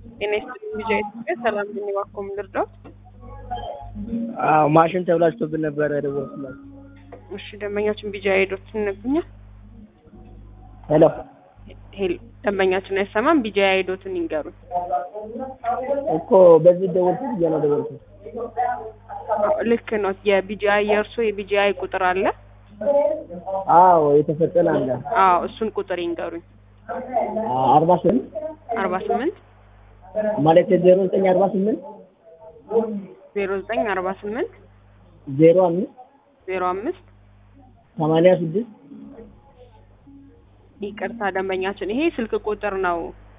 ጤና ይስጥልኝ ልጅ ኢትዮጵያ ሰላም ነኝ። እባክዎ ምን ልርዳዎት? አዎ ማሽን ተብላሽቶብን ነበረ የደወልኩላችሁ። እሺ ደንበኛችን ቢጃ ሄዶት ይነግሩኛል? ሄሎ ሄሎ ደንበኛችን አይሰማም። ቢጃ ሄዶትን ይንገሩኝ። እኮ በዚህ ደወልኩት ብዬ ነው ደወልኩት። አዎ፣ ልክ ነው። የቢጂአይ የእርሶ የቢጂአይ ቁጥር አለ? አዎ የተሰጠን አለ አዎ እሱን ቁጥር ይንገሩኝ። አርባ ስምንት አርባ ስምንት ማለት ዜሮ ዘጠኝ አርባ ስምንት ዜሮ ዘጠኝ አርባ ስምንት ዜሮ አምስት ዜሮ አምስት ሰማንያ ስድስት ይቅርታ ደንበኛችን ይሄ ስልክ ቁጥር ነው።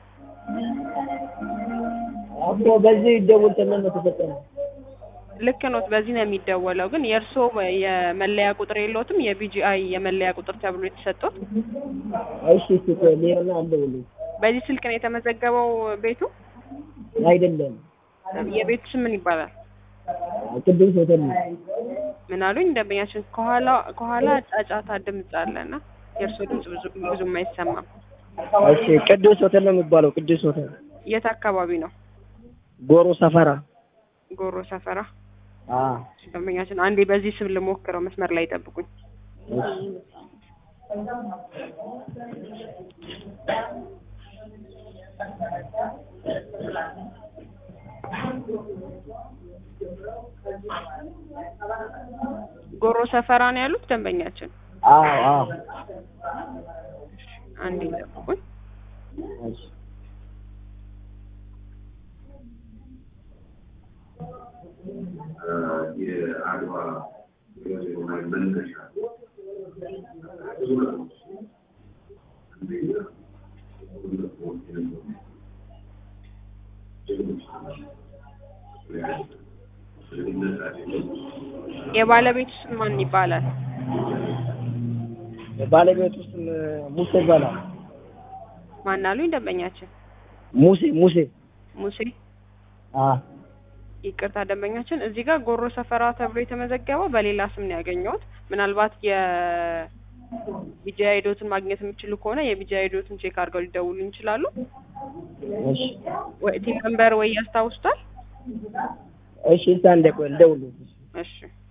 እኮ በዚህ ደውል ተብለን ነው የተሰጠን። ልክ ኖት። በዚህ ነው የሚደወለው። ግን የእርስዎ የመለያ ቁጥር የለዎትም? የቢጂአይ የመለያ ቁጥር ተብሎ የተሰጡት እሺ እሺ ቆይ ሌላ አልደውልም። በዚህ ስልክ ነው የተመዘገበው ቤቱ? አይደለም የቤቱ ስም ምን ይባላል? ቅዱስ ሆቴል ነው። ምን አሉኝ ደንበኛችን? ከኋላ ከኋላ ጫጫታ ድምፅ አለና የእርስዎ ድምፅ ብዙ ብዙም አይሰማም። እሺ ቅዱስ ሆቴል ነው የሚባለው። ቅዱስ ሆቴል የት አካባቢ ነው? ጎሮ ሰፈራ። ጎሮ ሰፈራ። አዎ ደንበኛችን አንዴ በዚህ ስም ልሞክረው፣ መስመር ላይ ጠብቁኝ። እሺ ጎሮ ሰፈራ ነው ያሉት ደንበኛችን? አዎ አዎ አንዴ ጠብቁኝ። እሺ የአድዋ መነሻ የባለቤቱ ስም ማን ይባላል? ባለቤት ውስጥ ሙሴ ይባላል። ማን አሉኝ ደንበኛችን? ሙሴ ሙሴ ሙሴ። አዎ ይቅርታ ደንበኛችን፣ እዚህ ጋር ጎሮ ሰፈራ ተብሎ የተመዘገበው በሌላ ስም ነው ያገኘሁት። ምናልባት የቢጃ ሄዶትን ማግኘት የሚችሉ ከሆነ የቢጃ ሄዶትን ቼክ አድርገው ሊደውሉኝ ይችላሉ። እሺ ወይ ቲም ነምበር ወይ ያስታውሱታል? እሺ እስኪ አንዴ ቆይ ልደውልልሽ። እሺ